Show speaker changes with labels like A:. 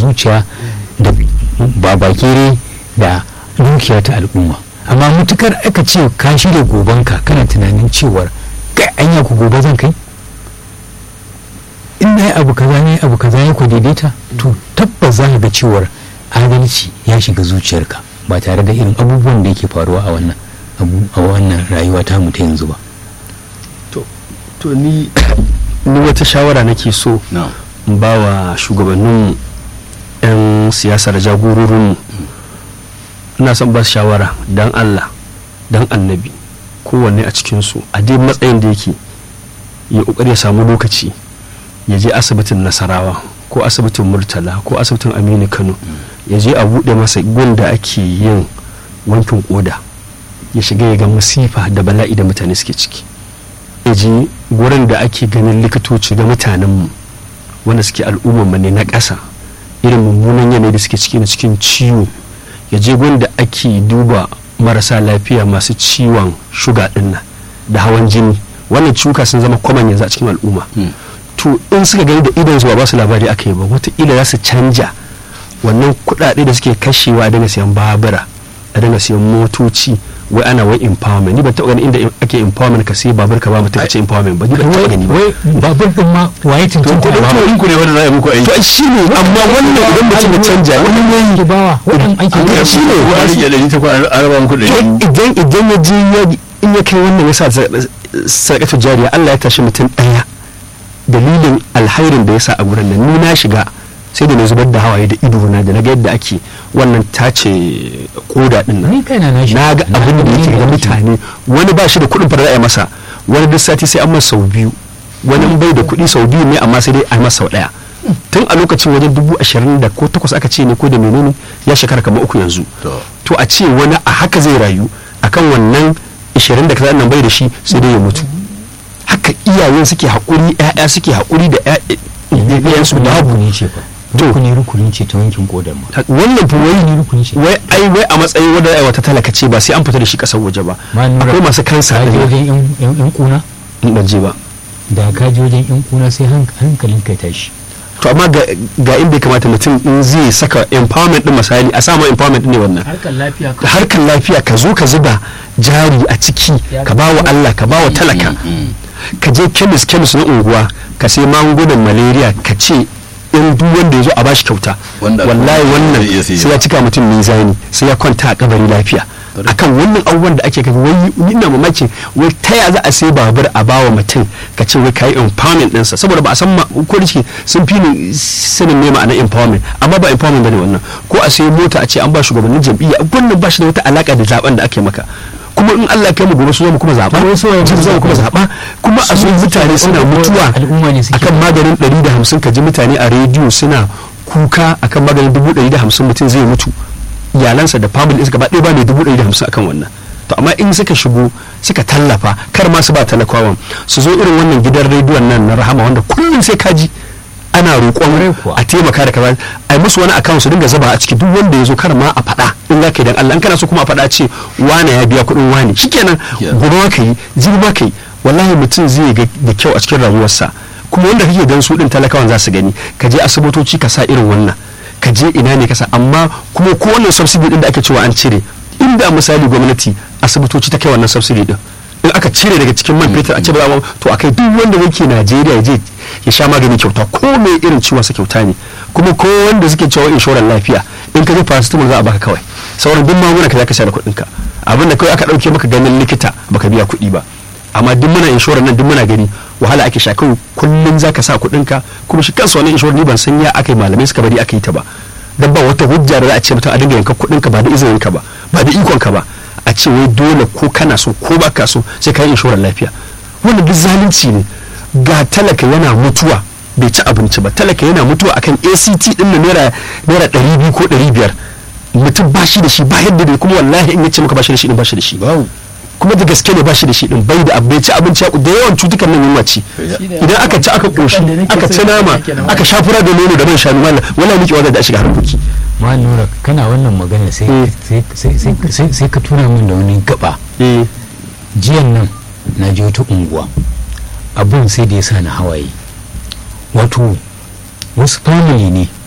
A: zuciya da babakere da dukiya ta al'umma amma mutukar aka ce ka shirya gobanka kana tunanin cewar kai anya ku gobe zan kai in na yi abu kaza ne abu kaza ya ku daidaita to tabbas za ka ga cewar adalci ya shiga zuciyarka ba tare da irin abubuwan da yake faruwa a wannan a wannan rayuwa ta mu ta yanzu ba
B: to ni ni wata shawara nake so in ba wa shugabannin 'yan siyasar jagororinmu ina son ba su shawara don allah don annabi kowanne a cikinsu a dai matsayin da yake ya kokari ya samu lokaci ya je asibitin nasarawa ko asibitin murtala ko asibitin aminu kano ya je a buɗe masa da ake yin wankin koda ya shiga ya ga masifa da bala'i da mutane suke ciki ya je gurin da ake ganin likitoci da mutanenmu wanda suke al'ummarmu ne na ƙasa irin mummunan yanayi da suke ciki na cikin ciwo ya je gurin da ake duba marasa lafiya masu ciwon shuga ɗin da hawan jini wannan ciwuka sun zama kwaman yanzu a cikin al'umma to in suka gani da idan su ba su labari aka yi ba wataƙila za su canja wannan kuɗaɗe da suke kashewa a daga siyan babura a daga siyan motoci wai ana wai empowerment ni ban taɓa gani inda ake empowerment ka sai babur ka ba mutum a ce empowerment ba ni ban taɓa gani ba
A: wai babur din ma waye
B: to
A: tuntun
B: kuɗin kuɗin ku ne wanda za a yi muku aiki to shi ne amma wannan idan mutum ya canja wani ne
A: ke bawa wadan ake
B: an
A: bawa.
B: shi ne
C: ko an rike da ita ko an raba muku da
B: to idan idan ya je ya in ya kai wannan ya sa sadakatu jariya Allah ya tashi mutum ɗaya dalilin alhairin da ya sa a gurin nan ni na shiga sai da na zubar da hawaye da ido na da na ga yadda ake wannan tace koda din nan
A: ni kaina na shi
B: na ga abin da yake ga mutane wani ba shi da kuɗin fara ya masa wani duk sati sai an masa sau biyu wani bai da kuɗi sau biyu ne amma sai dai a masa sau ɗaya tun a lokacin wajen dubu ashirin da ko takwas aka ce ne ko da menene ya shekara kamar uku yanzu
C: To.
B: to a ce wani a haka zai rayu akan wannan ashirin da kaza nan bai da shi sai dai ya mutu haka iyayen suke haƙuri ƴaƴa suke haƙuri da ƴaƴansu babu
A: babu ne ce fa
B: To.
A: rukuni rukuni ce ta wankin kodar ma
B: wannan fa wai
A: rukuni rukuni ce
B: wai ai wai a matsayin wanda ai wata talaka ce ba sai an fita da shi kasar waje ba
A: Ma nura,
B: akwai masu kansa
A: ka je
B: da
A: wajen yan- yan yan kuna
B: ban je ba
A: da ka je wajen yan kuna sai hank- hankalin ka tashi
B: to amma ga ga inda ya kamata mutum in zai saka empowerment din misali a samu empowerment din ne wannan
D: harkar lafiya
B: da harkar lafiya ka zo ka zuba jari a ciki ka ba wa Allah ka ba wa talaka ka je kemis kemis na unguwa ka sai magungunan malaria ka ce in duk wanda ya zo a bashi kyauta
C: Wanda
B: wallahi
C: kuma
B: wannan
C: zai iya siya.
B: sai ya cika mutum mizani sai ya kwanta a kabari lafiya akan wannan abubuwan da ake gani wai ni ina mamakin wai ta ya za a sai babur a bawa mutum ka ce wai kai empowerment ɗinsa saboda ba a san ma ko da shike sun fi ni sanin me ma'anar empowerment amma ba empowerment bane wannan ko a sai mota a ce an ba shugabannin jam'iyya wannan ba shi da wata alaka da zaben da ake maka kuma in Allah ya kai mu gobe su zo mu kuma zaba jin zo mu kuma zaba kuma a so mutane suna mutuwa
A: al'umma ne suke
B: akan maganin 150 ka ji mutane a rediyo suna kuka akan maganin 150 mutum zai mutu iyalansa da family ɗinsa gaba ɗaya ba mai 150 akan wannan to amma in suka shigo suka tallafa kar ma su ba talakawan su zo irin wannan gidan rediyon nan na rahama wanda kullum sai kaji ana roƙon
A: kuwa.
B: a taimaka da kaza a yi musu wani account su dinga zaba a ciki duk wanda ya zo kar ma a faɗa in za ka yi dan Allah in kana so kuma a faɗa ce wane ya biya kuɗin wane shikenan
C: Yeah.
B: gobe ma ka yi jibi ma ka yi wallahi mutum zai ga da kyau a cikin rayuwarsa kuma wanda kake dan su din talakawan za su gani ka je asibitoci ka sa irin wannan ka je ina ne ka sa amma kuma ko wannan subsidy din da ake cewa an cire inda misali gwamnati asibitoci ta kai wannan subsidy din in aka cire daga cikin man fetur a ce ba za mu- to akai duk wanda yake Najeriya ya je ya sha magani kyauta ko mai irin ciwon sa kyauta ne kuma ko wanda suke cewa inshorar lafiya in ka je paracetamol za a baka kawai sauran duk magunguna ka za ka sha da kuɗin ka abin da kawai aka ɗauke maka ganin likita baka biya kuɗi ba amma duk muna inshorar nan duk muna gani wahala ake sha kawai kullum za ka sa kuɗin ka kuma shi kansa wannan inshorar ni ban san ya aka yi malamai suka bari aka yi ta ba dan ba wata hujja da za a ce mutum a dinga yanka kuɗin ka ba da izinin ka ba ba da ikon ka ba a ce wai dole ko kana so ko ba ka so sai ka yi inshorar lafiya wannan duk zalunci ne ga talaka yana mutuwa bai ci abinci ba talaka yana mutuwa akan act din na naira naira ɗari biyu ko ɗari biyar mutum ba shi da shi ba yadda da kuma wallahi in ya ce maka ba shi da shi din ba shi da shi kuma da gaske ne ba shi da shi din bai da abu bai ci abinci ya- da yawan cutukan nan yunwa ci idan aka ci aka koshi aka ci nama aka sha fura da nono da man shanu wannan wallahi miki wanda da shiga harkoki
A: ma nura kana wannan magana sai
B: Mm.
A: sai- sai- sai- sai- sai ka tura min da wani gaba
B: eh
A: jiyan nan na je wata unguwa abin sai da ya sa na hawaye wato wasu family ne